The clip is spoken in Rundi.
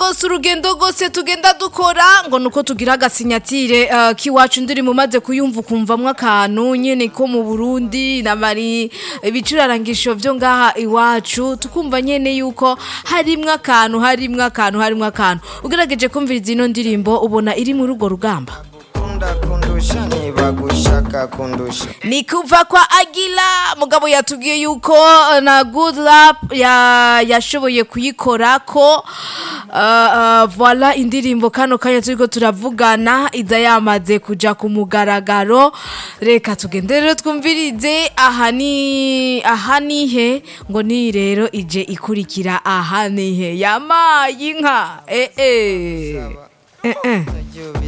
si urugendo rwose tugenda dukora ngo nuko tugira agasinyatire uh, k'iwacu ndirimbo umaze kuyumva ukumvamwo akantu nyene ko mu burundi namari ibicurarangisho vyo ngaha iwacu tukumva nyene yuko harimwo akantu harimwo akantu harimwo akantu ugerageje kumviriza ino ndirimbo ubona iri muri urwo rugamba kunda kundusha niba gushaka kundusha ni kuva kwa agila mugabo yatubwiye yuko uh, na good lap ya yashoboye kuyikora ko uh, uh, voila indirimbo kano kanya turiko turavugana iza yamaze kuja ku mugaragaro reka tugende rero twumvirize aha ni aha nihe ngo ni rero ije ikurikira aha nihe yamaye inka eh eh eh eh